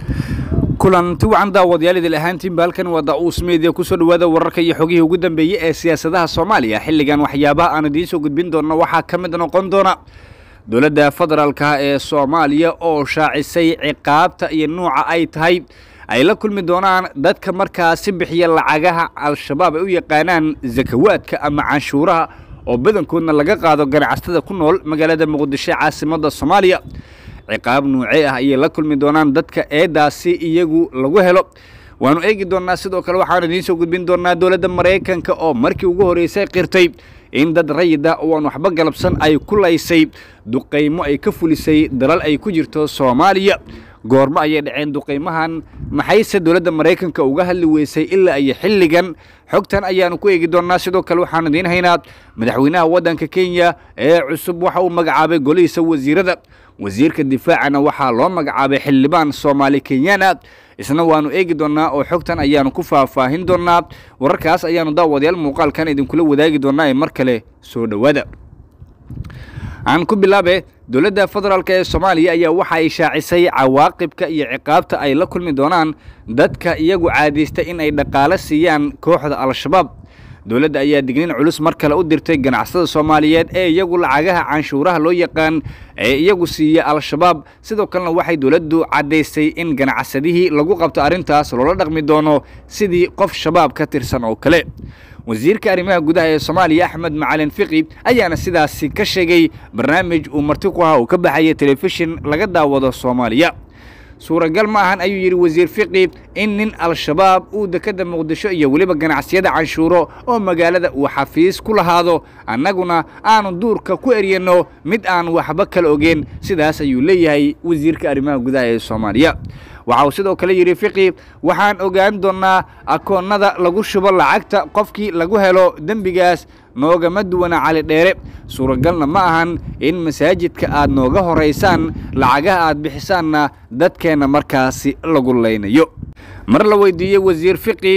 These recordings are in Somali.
kulanti wacan daawadayaal idil ahaantiinba halkan waa da-uus media kusoo dhawaada wararka iyo xogihii ugu dambeeyey ee siyaasadaha soomaaliya xilligan waxyaabaha aan idiin soo gudbin doonno waxaa ka mid noqon doona dowladda federaalka ee soomaaliya oo shaacisay ciqaabta iyo nuuca ay tahay ay la kulmi doonaan dadka markaasi bixiya lacagaha al-shabaab ay u yaqaanaan zakawaadka ama canshuuraha oo badankoodna laga qaado ganacsatada ku nool magaalada muqdisho caasimadda soomaaliya ciqaab nuuce ah ayay la kulmi doonaan dadka eedaasi iyagu lagu helo waanu eegi doonnaa sidoo kale waxaanu idiin soo gudbin doonnaa dowladda maraykanka oo markii ugu horreysay qirtay in dad rayida oo aan waxba galabsan ay ku laysay duqaymo ay ka fulisay dalal ay ku jirto soomaaliya goormo ayay dhaceen duqaymahan maxayse dowladda maraykanka uga hadli weysay ilaa iyo xilligan xogtan ayaanu ku eegi doonnaa sidoo kale waxaanu idiin haynaa madaxweynaha waddanka kenya ee cusub waxa uu magacaabay golihiisa wasiirada wasiirka difaacana waxaa loo magacaabay xildhibaan soomaali kenyana isna waanu eegi doonnaa oo xogtan ayaanu ku faahfaahin doonnaa wararkaas ayaanu daawadayaal muuqaalkan idinkula wadaagi doonnaa ee mar kale soo dhowaada aan ku bilaabe dowladda federaalk ee soomaaliya ayaa waxa ay shaacisay cawaaqibka iyo ciqaabta ay la kulmi doonaan dadka iyagu caadaysta in ay dhaqaalo siiyaan kooxda al-shabaab dowladda ayaa digniin culus mar kale u dirtay ganacsada soomaaliyeed ee iyagu lacagaha canshuuraha loo yaqaan ee iyagu siiya al-shabaab sidoo kalena waxay dowladdu caddaysay in ganacsadihii lagu qabto arrintaas loola dhaqmi doono sidii qof shabaab ka tirsan oo kale wasiirka arrimaha gudaha ee soomaaliya axmed macalin fiqi ayaana sidaasi ka sheegay barnaamij uu marti ku ahaa uu ka baxaya telefishin laga daawado soomaaliya suuragal ma ahan ayuu yidhi wasiir fiqi in nin al-shabaab uu dekedda muqdisho iyo weliba ganacsiyada canshuuro oo magaalada uu xafiis ku lahaado annaguna aanu duurka ku eryanno mid aan waxba kala ogeen sidaas ayuu leeyahay wasiirka arrimaha gudaha ee soomaaliya waxa uu sidoo kale yidhi fiqi waxaan ogaan doonnaa akoonnada lagu shubo lacagta qofkii lagu helo dembigaas noogama duwana cali dheere suuragalna ma ahan in masaajidka aad nooga horaysaan lacagaha aad bixisaanna dadkeenna markaasi lagu laynayo mar la weydiiyey wasiir fiqi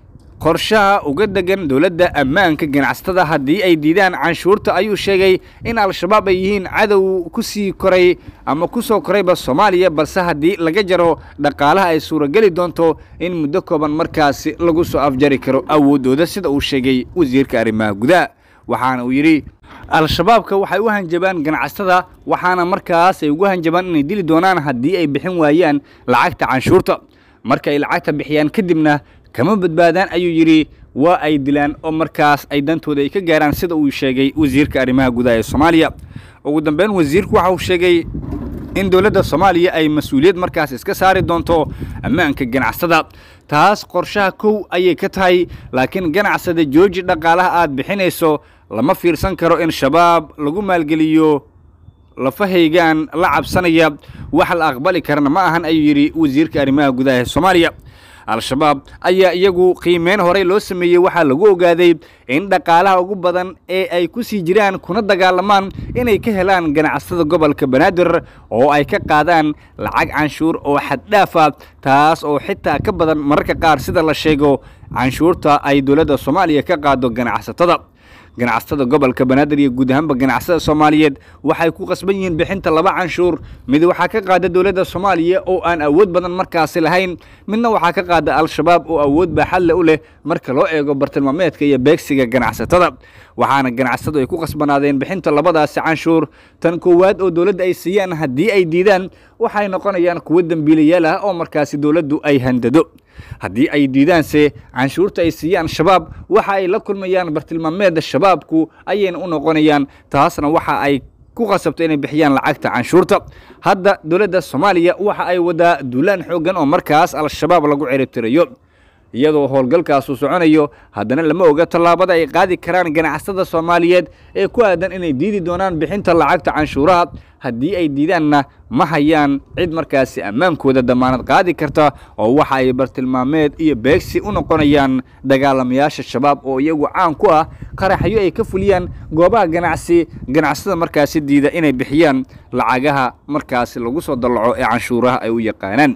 qorshaha uga degan dowladda ammaanka ganacsatada haddii ay diidaan canshuurta ayuu sheegay in al-shabaab ay yihiin cadow ku sii koray ama ku soo korayba soomaaliya balse haddii laga jaro dhaqaalaha ay suurageli doonto in muddo kooban markaasi lagu soo afjari karo awooddooda sida uu sheegay wasiirka arrimaha gudaha waxaana uu yidhi al-shabaabka waxay u hanjabaan ganacsatada waxaana markaas ay ugu hanjabaan inay dili doonaan haddii ay bixin waayaan lacagta canshuurta marka ay lacagta bixiyaan kadibna kama badbaadaan ayuu yidhi waa ay dilaan oo markaas ay dantooda ay ka gaaraan sida uu sheegay wasiirka arrimaha gudaha ee soomaaliya ugu dambeyn wasiirku waxa uu sheegay in dowladda soomaaliya ay mas-uuliyad markaas iska saari doonto ammaanka ganacsada taas qorshaha kow ayay ka tahay laakiin ganacsada jooji dhaqaalaha aad bixinayso lama fiirsan karo in shabaab lagu maalgeliyo lafahaygaan la cabsanaya wax la aqbali karana ma ahan ayuu yidhi wasiirka arrimaha gudaha ee soomaaliya al-shabaab ayaa iyagu qiimeyn horey loo sameeyey waxaa lagu ogaaday in dhaqaalaha ugu badan ee ay ku sii jiraan kuna dagaalamaan inay ka helaan ganacsada gobolka banaadir oo ay ka qaadaan lacag canshuur oo xaddhaafa taas oo xitaa ka badan mararka qaar sida la sheego canshuurta ay dowladda soomaaliya ka qaado ganacsatada ganacsatada gobolka banaadir iyo guud ahaanba ganacsada soomaaliyeed waxay ku qasban yihiin bixinta laba canshuur mid waxaa ka qaada dowladda soomaaliya oo aan awood badan markaasi lahayn midna waxaa ka qaada al-shabaab oo awood baaxadle u leh marka loo eego bartilmaameedka iyo beegsiga ganacsatada waxaana ganacsadu ay ku qasbanaadeen bixinta labadaasi canshuur tan koowaad oo dowladda ay siiyaan haddii ay diidaan waxay noqonayaan kuwo dembiilayaal ah oo markaasi dowladdu ay handado haddii ay diidaanse canshuurta ay siiyaan shabaab waxa ay la kulmayaan bartilmaameedda shabaabku ayayna u noqonayaan taasna waxa ay ku qasabto inay bixiyaan lacagta canshuurta hadda dowladda soomaaliya waxa ay wadaa duulaan xooggan oo markaas al-shabaab lagu ciribtirayo iyadoo howlgalkaasu soconayo haddana lama oga tallaabada ay qaadi karaan ganacsada soomaaliyeed ee ku aadan inay diidi doonaan bixinta lacagta canshuuraha haddii ay diidaanna ma hayaan cid markaasi ammaankooda damaanad qaadi karta oo waxa ay bartilmaameed iyo beegsi u noqonayaan dagaalamayaasha shabaab oo iyagu caan ku ah qaraxyo ay ka fuliyaan goobaha ganacsi ganacsada markaasi diida inay bixiyaan lacagaha markaasi lagu soo dallaco ee canshuuraha ay u yaqaanaan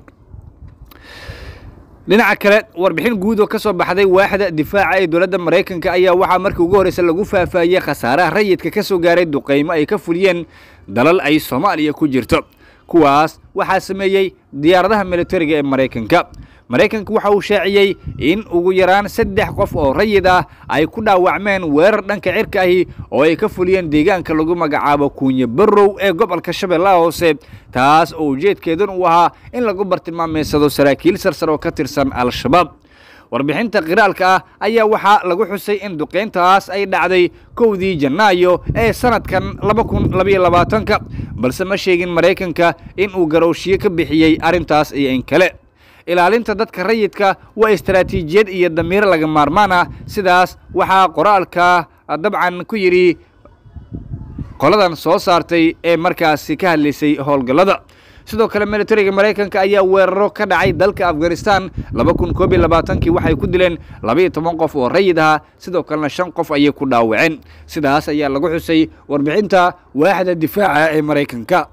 dhinaca kale warbixin guud oo ka soo baxday waaxda difaaca ee dowladda maraykanka ayaa waxaa markii ugu horreysa lagu faahfaahiyey khasaaraha rayidka ka soo gaaray duqaymo ay ka fuliyeen dalal ay soomaaliya ku jirto kuwaas waxaa sameeyey diyaaradaha militariga ee maraykanka maraykanka waxa uu shaaciyey in ugu yaraan saddex qof oo rayid ah ay ku dhaawacmeen weerar dhanka cirka ahi oo ay ka fuliyeen deegaanka lagu magacaabo kuunye barrow ee gobolka shabeellaha hoose taas oo ujeedkeedan uu ahaa in lagu bartilmaameysado saraakiil sarsar oo ka tirsan al-shabaab warbixinta qiraalka ah ayaa waxaa lagu xusay in duqeyntaas ay dhacday kowdii janaayo ee sanadkan laba kun labayo labaatanka balse ma sheegin maraykanka in uu garowshiyo ka bixiyey arrintaas iyo in kale ilaalinta dadka rayidka waa istaraatiijiyad iyo damiir laga maarmaan ah sidaas waxaa qoraalka dabcan ku yidhi qoladan soo saartay ee markaasi ka hadlaysay howlgallada sidoo kale militariga maraykanka ayaa weeraro ka dhacay dalka afghanistan laba kun koob iyo labaatankii waxay ku dileen labaiyo toban qof oo rayid aha sidoo kalena shan qof ayay ku dhaawaceen sidaas ayaa lagu xusay warbixinta waaxda difaaca ee maraykanka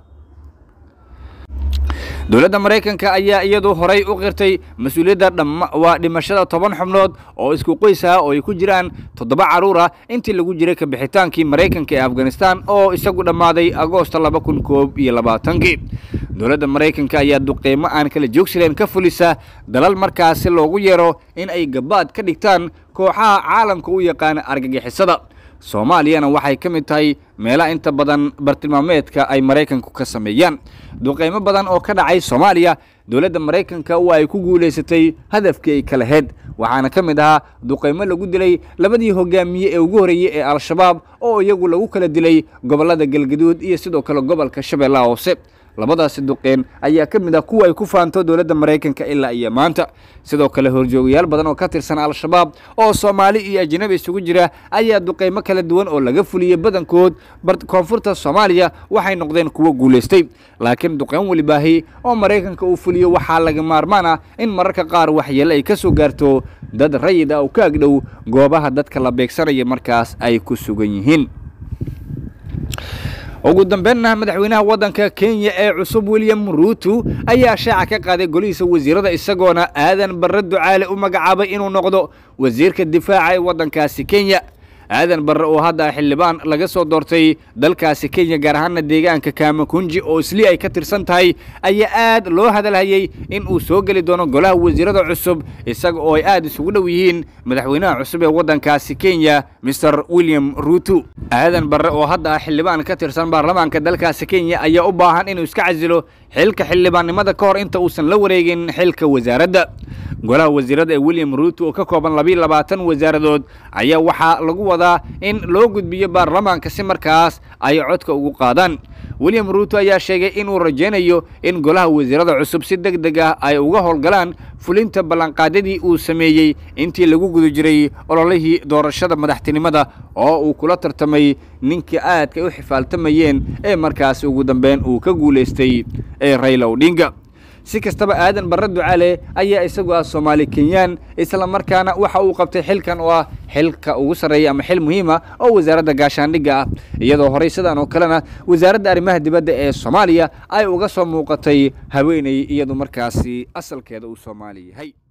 dowladda maraykanka ayaa iyadu horay u qirtay mas-uuliyadda waa dhimashada toban xubnood oo isku qoys ah oo ay ku jiraan toddoba carruur ah intii lagu jiray kabixitaankii maraykanka ee afghanistan oo isagu dhammaaday agoosta laba kun koob iyo labaatankii dowladda maraykanka ayaa duqeymo aan kala joogsileen ka fulisa dalal markaasi loogu yeero in ay gabaad ka dhigtaan kooxaha caalamka u yaqaana argagixisada soomaaliyana waxay ka mid tahay meelaha inta badan bartilmaameedka ay maraykanku ka sameeyaan duqeymo badan oo ka dhacay soomaaliya dowladda maraykanka waa ay ku guulaysatay hadafkii ay ka laheyd waxaana ka mid ahaa duqeymo lagu dilay labadii hogaamiye ee ugu horreeyey ee al-shabaab oo iyagu lagu kala dilay gobollada galgaduud iyo sidoo kale gobolka shabeellaha hoose labadaasi duqeen ayaa ka mid ah kuwa ay ku faanto dowladda maraykanka ilaa iyo maanta sidoo kale horjoogayaal badan oo ka tirsan al-shabaab oo soomaali iyo ajnabi isugu jira ayaa duqeymo kala duwan oo laga fuliyey badankood koonfurta soomaaliya waxay noqdeen kuwo guulaystay laakiin duqeyn welibaahi oo maraykanka uu fuliyo waxaa laga maarmaan ah in mararka qaar waxyeele ay ka soo gaarto dad rayid ah oo ka agdhow goobaha dadka la beegsanaya markaas ay ku sugan yihiin ugu dambeynna madaxweynaha waddanka kenya ee cusub william ruutu ayaa shaaca ka qaaday golihiisa wasiirada isagoona aadan barre ducaale u magacaabay inuu noqdo wasiirka difaaca ee waddankaasi kenya aadan barre oo hadda xildhibaan laga soo doortay dalkaasi kenya gaar ahaana deegaanka kaamakunji oo isli ay ka tirsan tahay ayaa aad loo hadalhayey in uu soo geli doono golaha wasiirada cusub isaga oo ay aad isugu dhow yihiin madaxweynaha cusub ee waddankaasi kenya master william ruutu aadan barre oo hadda xildhibaan ka tirsan baarlamaanka dalkaasi kenya ayaa u baahan inuu iska casilo xilka xildhibaannimada ka hor inta uusan la wareegin xilka wasaaradda golaha wasiirada ee william ruuto oo ka kooban labiiyo labaatan wasaaradood ayaa waxaa lagu wadaa in loo gudbiyo baarlamaanka si markaas ay codka ugu qaadaan william ruuto ayaa sheegay inuu rajaynayo in golaha wasiirada cusub si deg deg ah ay uga howlgalaan fulinta ballanqaadyadii uu sameeyey intii lagu guda jiray ololihii doorashada madaxtinimada oo uu kula tartamay ninkii aadka ay u xifaaltamayeen ee markaas ugu dambeyn uu ka guulaystay ee rayla odhinga si kastaba aadan barre ducaale ayaa isagu ah soomaali kenyaan isla markaana waxa uu qabtay xilkan oo ah xilka ugu sarreeya ama xil muhiima oo wasaaradda gaashaandhigga ah iyadoo horey sidan oo kalena wasaaradda arrimaha dibadda ee soomaaliya ay uga soo muuqatay haweeney iyadu markaasi asalkeeda uu soomaali yahay